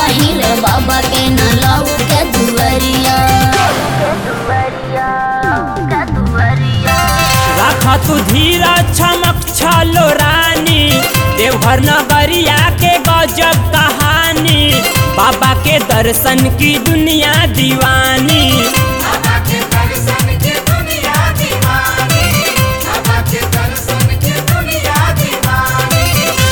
पहिले बाबा के न लऊ के दुवरिया रख तू धीरा चमक छलो रानी देवघर नगरिया के गजब कहानी बाबा के दर्शन की दुनिया दीवानी बाबा के दर्शन की दुनिया दीवानी बाबा के दर्शन की दुनिया दीवानी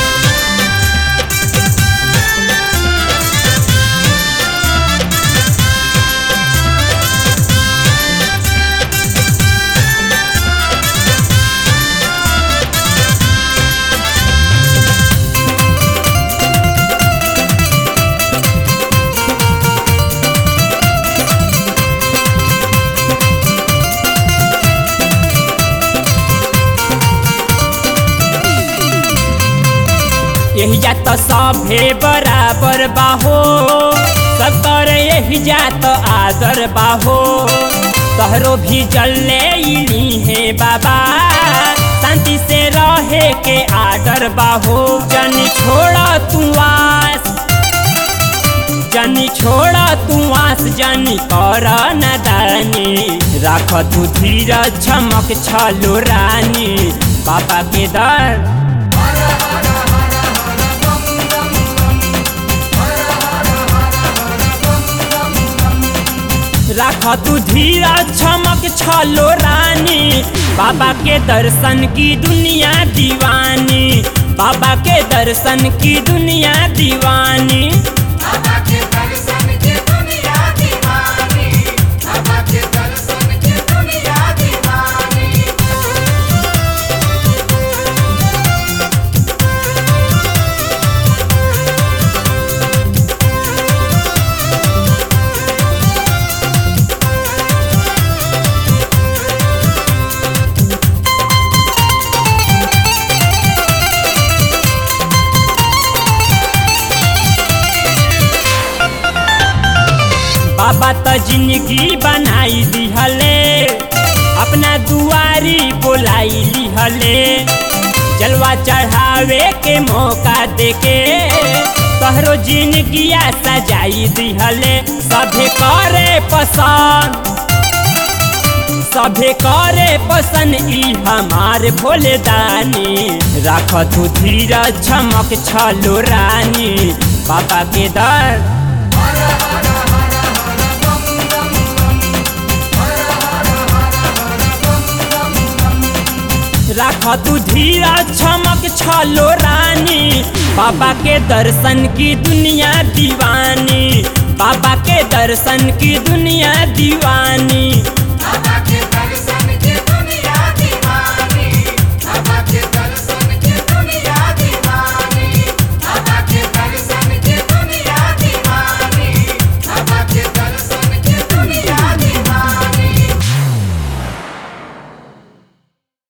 यही जा तो सभे बराबर बाहो सब कर यही जा तो आदर बाहो तहरो भी जल्ले इली है बाबा शांति से रहे के आदर बाहो जन छोड़ा तू आस जनी छोड़ा तू आस जनी कर नदानी राख तू धीरज चमक छलो रानी बाबा के दर राख तू धीरा चमक छलो रानी बाबा के दर्शन की दुनिया दीवानी बाबा के दर्शन की दुनिया दीवानी बाबा के दर्शन की दुनिया दीवानी बाबा के दर्शन की दुनिया दीवानी बाबा तो जिंदगी बनाई दिहले अपना दुआरी बोलाई लिहले जलवा चढ़ावे के मौका देके तहरो जिंदगिया सजाई दिहले सभे करे पसंद सभे करे पसंद ई हमार भोले दानी राख तू धीरज चमक छलो रानी बाबा के दर राख तू धीरा चमक छलो रानी बाबा के दर्शन की दुनिया दीवानी बाबा के दर्शन की दुनिया दीवानी बाबा के